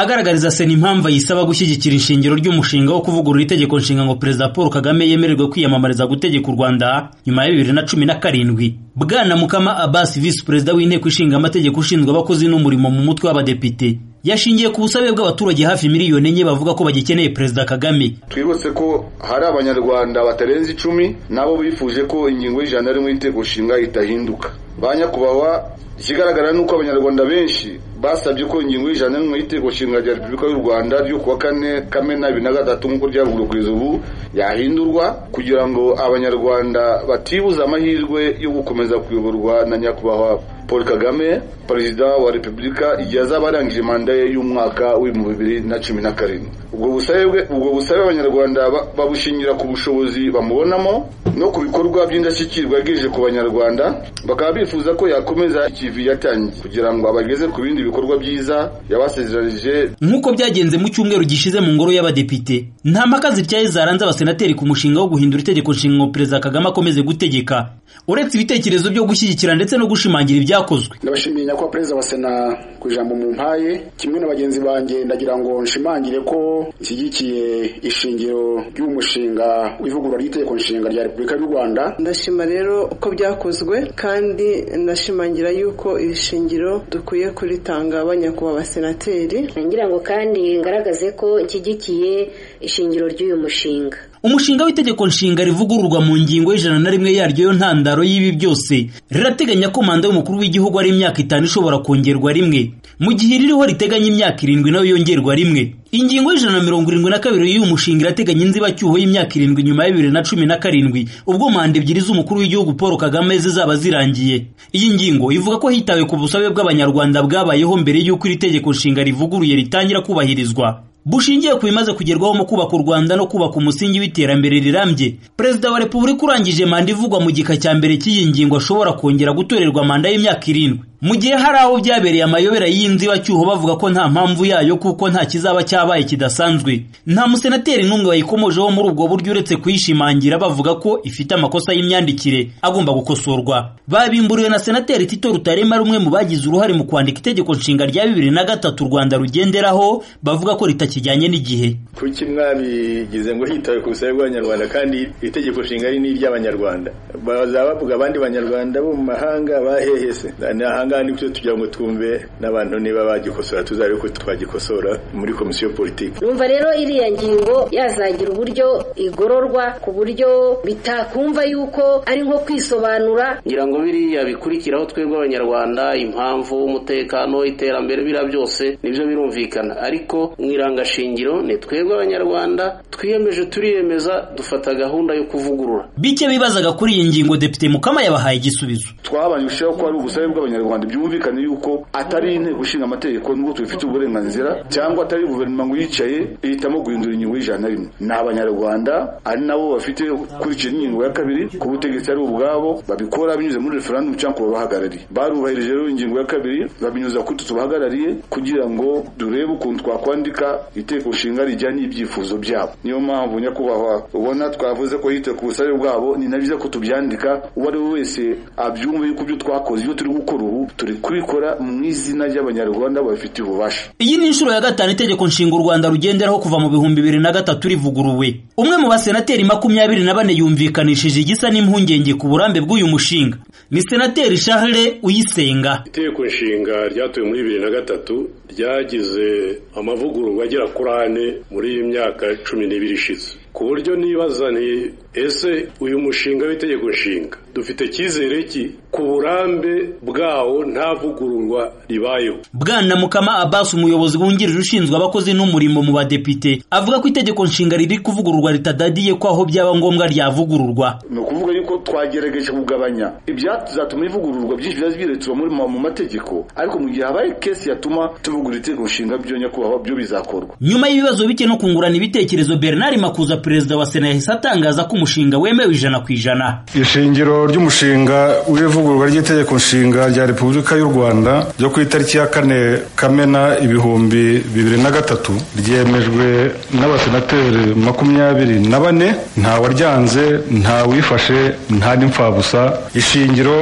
Agaragariza Sena impamvu ayisaba gushyigikira ishingiro ry'umushinga wo kuvugurura Itegeko Nshinga ngo Perezida Paul Kagame yemererwe kwiyamamariza gutegeka u Rwanda nyuma ya bibiri na cumi na karindwi. Bwana Mukama Abbas, Visi Perezida w'Inteko Ishinga Amategeko ushinzwe abakozi n'umurimo mu mutwe w'abadepite yashingiye ku busabe bw'abaturage hafi miliyoni enye bavuga ko bagikeneye Perezida Kagame. twibutse ko hari abanyarwanda batarenze icumi nabo bifuje ko ingingo y'ijana rimwe y'Itegeko Nshinga itahinduka ba nyakubahwa ikigaragara ni uko abanyarwanda benshi basabye ko ingingo y'ijana rimwe y'Itegeko Nshinga rya Repubulika y'u Rwanda ryo kuwa kane Kamena bibiri na gatatu nk'uko ryavugurwa kugeza ubu yahindurwa kugira ngo abanyarwanda batibuza amahirwe yo gukomeza kuyoborwa na nyakubahwa Paul Kagame perezida wa Repubulika igihe azaba arangije manda ye y'umwaka w'ibihumbi bibiri na cumi na karindwi ubwo busabe bwe- ubwo busabe abanyarwanda ba- babushingira ku bushobozi bamubonamo no ku bikorwa by'indashyikirwa yagejeje ku banyarwanda bakaba bifuza ko yakomeza ikivi yatangiye kugira ngo abageze ku bindi bikorwa byiza yabasezeranije nk'uko byagenze mu cyumweru gishize mu ngoro y'abadepite nta mpaka zityaye zaranze abasenateri ku mushinga wo guhindura itegeko nshinga ngo perezida kagame akomeze gutegeka uretse ibitekerezo byo gushyigikira ndetse no gushimangira ibyakozwe ndabashimiye nyakubahwa perezida wa sena ku ijambo mu mpaye kimwe na bagenzi banjye ndagira ngo nshimangire ko nshyigikiye ishingiro ry'umushinga w'ivugurura ry'itegeko nshinga rya repubulika y'u rwanda ndashima rero ko byakozwe kandi ndashimangira yuko iri shingiro dukwiye kuritanga abanyakubahwa abasenateri ngira ngo kandi ngaragaze ko nshyigikiye ishingiro ry'uyu mushinga umushinga w'itegeko nshinga rivugururwa mu ngingo y'ijana na rimwe yaryo yo ntandaro y'ibi byose rirateganya ko manda y'umukuru w'igihugu ari imyaka itanu ishobora kongerwa rimwe mu gihe iririho riteganya imyaka irindwi nayo yongerwa rimwe ingingo y'ijana na mirongo irindwi na kabiri y'uyu mushinga irateganya inzibacyuho y'imyaka irindwi nyuma ya bibiri na cumi na karindwi ubwo manda ebyiri z'umukuru w'igihugu paul kagame zizaba zirangiye iyi ngingo ivuga ko hitawe ku busabe bw'abanyarwanda bwabayeho mbere y'uko iri tegeko nshinga rivuguruye ritangira kubahirizwa bushingiye ku bimaze kugerwaho mu kubaka u Rwanda no kubaka umusingi w'iterambere rirambye perezida wa repubulika urangije manda ivugwa mu gika cya mbere cy'iyi ngingo ashobora kongera gutorerwa manda y'imyaka irindwi mu gihe hari aho byabereye amayobera y'inzibacyuho bavuga ko nta mpamvu yayo kuko nta kizaba cyabaye kidasanzwe nta musenateri n'umwe wayikomojeho muri ubwo buryo uretse kuyishimangira bavuga ko ifite amakosa y'imyandikire agomba gukosorwa babimburiwe na senateri tito rutarema rumwe mu bagize uruhare mu kwandika itegeko nshinga rya bibiri na gatatu u rwanda rugenderaho bavuga ko ritakijyanye n'igihe kuki mwabigize ngo hitawe ku busabe bw'abanyarwanda kandi itegeko nshinga ari n'iry'abanyarwanda bazaba bavuga abandi banyarwanda bo mu mahanga bahehese ahangaha nibyo tugira ngo twumve n'abantu niba bagikosora tuzabe ko twagikosora muri komisiyo politiki numva rero iriya ngingo yazagira uburyo igororwa ku buryo bitakumva yuko ari nko kwisobanura ngira ngo biriya bikurikiraho twebwe abanyarwanda impamvu umutekano iterambere biriya byose nibyo birumvikana ariko mu irangashingiro ni twebwe abanyarwanda twiyemeje turiyemeza dufata gahunda yo kuvugurura bike bibazaga kuri iyi ngingo depite mukama yabahaye igisubizo twabanyushaho ko ari ubusabe bw'abanyarwanda byumvikane yuko atari inteko ishinga amategeko nubwo tubifitiye uburenganzira cyangwa atari guverinoma ngo yicaye ihitamo guhindura ingingo y'ijana na rimwe ni abanyarwanda ari nabo bafite kurikira ingingo ya kabiri ku butegetsi ari ubwabo babikora binyuze muri referandumu cyangwa ku babahagarariye barubahirije rero ingingo ya kabiri babinyuza kuri twe tubahagarariye kugira ngo durebe ukuntu twakwandika itegeko nshinga rijyanye n'ibyifuzo byabo niyo mpamvu nyakubahwa ubona twavuze ko hitawe ku busabe bwabo ni na byiza ko tubyandika uwo ari we wese abyumve yuko ibyo twakoze ibyo turi gukora ubu turi kubikora mu izina ry'abanyarwanda babifitiye ububasha iyi ni inshuro ya gatanu itegeko nshinga u rwanda rugenderaho kuva mu bihumbi bibiri na gatatu rivuguruwe umwe mu basenateri makumyabiri na bane yumvikanishije igisa n'impungenge ku burambe bw'uyu mushinga ni senateri charles uyisenga itegeko nshinga ryatowe muri bibiri na gatatu ryagize amavugururwa agera kuri ane muri iyi myaka cumi n'ibiri ishize ku buryo nibaza nti ese uyu mushinga w'itegeko nshinga dufite icyizere ki ku burambe bwawo nta vugururwa ribayeho bwana mukama abbas umuyobozi wungirije ushinzwe abakozi n'umurimo mu badepite avuga ko itegeko nshinga riri kuvugururwa ritadadiye ko aho byaba ngombwa ryavugururwa ni ukuvuga yuko twagerageje kugabanya ibyazatuma ivugururwa byinshi byaje biretura muri mu mategeko ariko mu gihe habaye kesi yatuma tuvugurura itegeko nshinga byo nyakubahwa byo bizakorwa nyuma y'ibibazo bike no kungurana ibitekerezo bernard makuza perezida wa sena yahise atangaza ko umushinga wemewe ijana ku ijana ishingiro ry'umushinga w'ivugururwa ry'itegeko nshinga rya repubulika y'u rwanda ryo ku itariki ya kane kamena ibihumbi bibiri na gatatu ryemejwe n'abasenateri makumyabiri na bane nta waryanze nta wifashe nta n'impfabusa ishingiro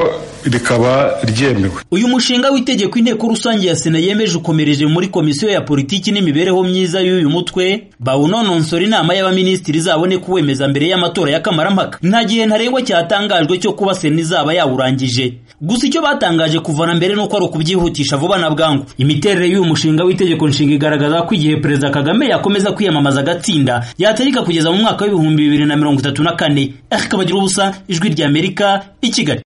rikaba ryemewe uyu mushinga w'itegeko inteko rusange ya sena yemeje ukomereje muri komisiyo ya politiki n'imibereho myiza y'uyu mutwe bawunononsora inama y'abaminisitiri izabone kuwemeza mbere y'amatora y'akamaramaka nta gihe ntarengwa cyatangajwe cyo kuba sena izaba yawurangije gusa icyo batangaje kuva na mbere nuko ari ukubyihutisha vuba na bwangu imiterere y'uyu mushinga w'itegeko nshinga igaragaza ko igihe perezida kagame yakomeza kwiyamamaza agatsinda yatarika kugeza mu mwaka w'ibihumbi bibiri na mirongo itatu na kane eric kabagira ubusa ijwi ry'amerika i kigali